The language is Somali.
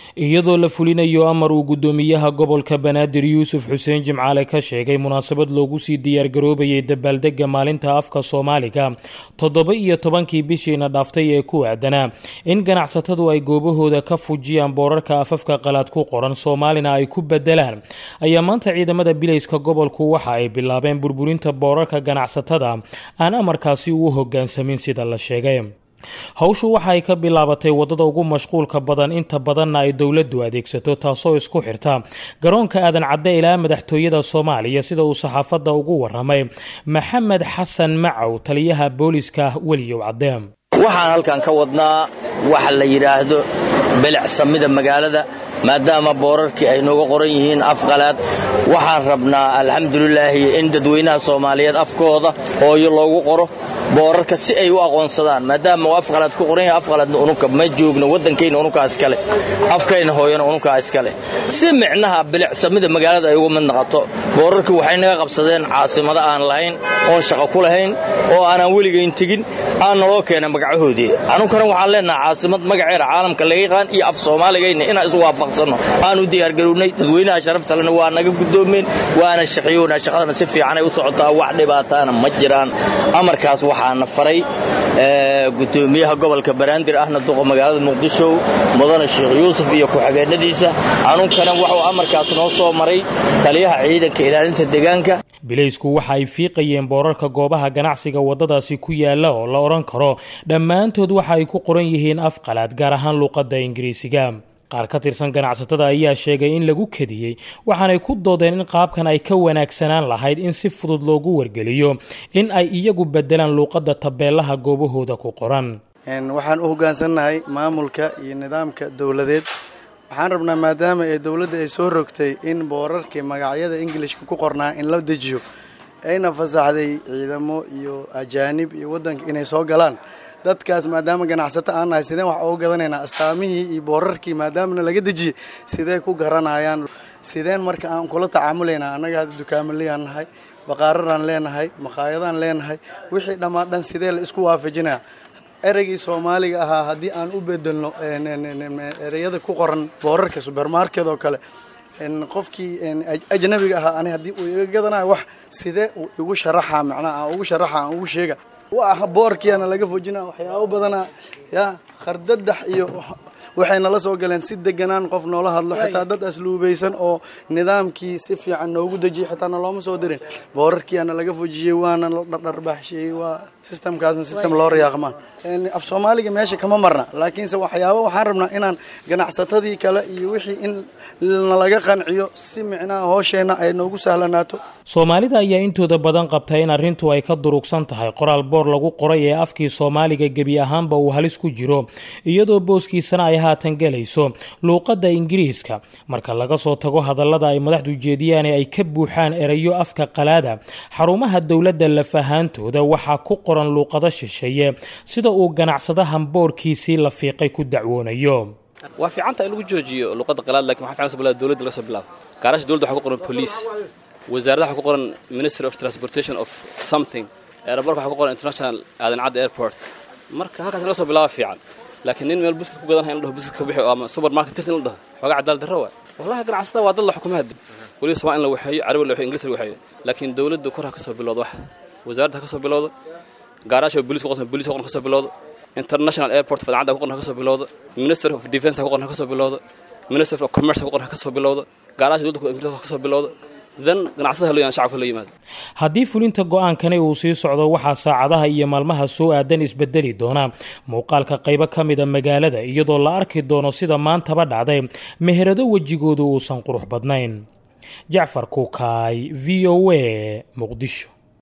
iyadoo la fulinayo amar uu guddoomiyaha gobolka banaadir yuusuf xuseen jimcaale ka sheegay munaasabad loogu sii diyaargaroobayay dabaaldega maalinta afka soomaaliga toddoba iyo tobankii bishiina dhaaftay ee ku aadanaa in ganacsatadu ay goobahooda ka fujiyaan boorarka afafka qalaad ku qoran soomaalina ay ku bedelaan ayaa maanta ciidamada bilayska gobolku waxa ay bilaabeen burburinta boorarka ganacsatada aan amarkaasi uu hogaansamin sida la sheegay howshu waxa ay ka bilaabatay wadada ugu mashquulka badan inta badanna ay dowladdu adeegsato taasoo isku xirta garoonka aadan cadde ilaa madaxtooyada soomaaliya sida uu saxaafadda ugu waramay maxamed xasan macow taliyaha booliska weliyow cadde waxaan halkan ka wadnaa waxa la yidhaahdo belecsamida magaalada maadaama boorarkii ay nooga qoran yihiin afqalaad waxaan rabnaa alxamdulilaahi in dadweynaha soomaaliyeed afkooda hooyo loogu qoro boorarka si ay u aqoonsadaan maadaama uu afqalaad ku qoran yahay afqalaadna unuka ma joogno waddankayna unukaa iskale afkayna hooyana unukaa iskale si micnaha bilicsamida magaalada ay uga mid noqoto boorarkii waxay naga qabsadeen caasimado aan lahayn oon shaqo ku lahayn oo aanaan weligayn tegin aan naloo keena magacahoodii anunkana waxaan leenaha caasimad magaceeda caalamka laga yaqaan iyo af soomaaligayna inaan isu waafaqsanno aan u diyaargarownay dadweynaha sharaftalena waa naga guddoomeen waana shaqayoonaa shaqadana si fiicanay u socotaa wax dhibaataana ma jiraan amarkaas waxaana faray gudoomiyaha gobolka banaadir ahna duqa magaalada muqdisho mudane sheekh yuusuf iyo ku-xigeenadiisa anunkana wuxuu amarkaas noo soo maray taliyaha ciidanka ilaalinta deegaanka bilaysku waxa ay fiiqayeen boorarka goobaha ganacsiga waddadaasi ku yaala oo la odhan karo dhammaantood waxa ay ku qoran yihiin af qalaad gaar ahaan luuqadda ingiriisiga qaar ka tirsan ganacsatada ayaa sheegay in lagu kadiyey waxaanay ku doodeen in qaabkan ay ka wanaagsanaan lahayd in si fudud loogu wargeliyo in ay iyagu bedelaan luuqadda tabeelaha goobahooda ku qoran waxaan u hoggaansannahay maamulka iyo nidaamka dowladeed waxaan rabnaa maadaama ee dowladda ay soo rogtay in boorarkii magacyada ingilishka ku qornaa in la dejiyo ayna fasaxday ciidamo iyo ajaanib iyo waddanka inay soo galaan dadkaas maadaama ganacsato aan nahay sideen wax uga gadanaynaa astaamihii iyo boorarkii maadaamana laga dejiyey sidee ku garanayaan sideen marka aan kula tacaamulaynaa annaga hadda dukaamaliyaan nahay baqaararaan leenahay maqaayadaan leenahay wixii dhammaan dhan sidee la isku waafajinaya ereygii soomaaliga ahaa haddii aan u bedelno ereyada ku qoran boorarka subermarket oo kale qofkii ajnabiga ahaa ani haddii uu iga gadanayo wax sidee uu igu sharaxa macnaha aan ugu sharaxa aan ugu sheega waa boorkiana laga fojina waxyaabo badana ya khardadax iyo waxay nala soo galeen si deganaan qof noola hadlo xitaa dad asluubaysan oo nidaamkii si fiican noogu dejiyey xitaa nalooma soo dirin boorarkiiana laga fojiyey waana la dhardharbaaxsheeyey waa sistamkaasna sistem loo riyaaqmaan af soomaaliga meesha kama marna laakiinse waxyaabo waxaan rabnaa inaan ganacsatadii kale iyo wixii in nalaga qanciyo si micnaha hoosheenna ay noogu sahlanaato soomaalida ayaa intooda badan qabta in arrintu ay ka durugsan tahay qoraal boor lagu qoray ee afkii soomaaliga gebi ahaanba uu halis ku jiro iyadoo booskiisana ay haatan gelayso luuqadda ingiriiska marka laga soo tago hadallada ay madaxdu jeediyaan ee ay ka buuxaan erayo afka qalaada xarumaha dowladda lafahaantooda waxaa ku qoran luuqado shisheeye sida uu ganacsadahan boorkiisii la fiiqay ku dacwoonayo waa fiicanta in lagu joojiyo luuqadda qalaad lakin waxa fiican soo dowladda laga soo bilaabo gaarasha dowladda waxa ku qoran police wasaaradda waxa ku qoran ministry of transportation of something aeroborka waxa ku qoran international aadan cadda airport marka halkaas laga soo bilaaba fiican laakiin nin meel buskad ku gadanaya in la dhaho buskad ka bixi ama supermarket tirti in la dhaho xoogaa cadaalad darro waa wallahi ganacsada waa dad la xukumo hadda weliba somaa in la waxeeyo carabi la waxeeyo inglis la waxeeyo laakiin dowladdu kor ha ka soo bilowdo wax wasaaradda ha ka soo bilowdo gaaraasha booliis ku qoran booliis ku qoran ka soo bilowdo international airport fadacadda ku qoran ha ka soo bilowdo minister of defense ha ku qoran ha ka soo bilowdo minister of commerce ha ku qoran ha ka soo bilowdo gaaraasha dowladda inglis ha ka soo bilowdo haddii fulinta go-aankani uu sii socdo waxaa saacadaha iyo maalmaha soo aadan isbedeli doona muuqaalka qaybo ka mida magaalada iyadoo la arki doono sida maantaba dhacday meherado wejigoodu uusan qurux badnayn jacfar kuukaay v o a muqdisho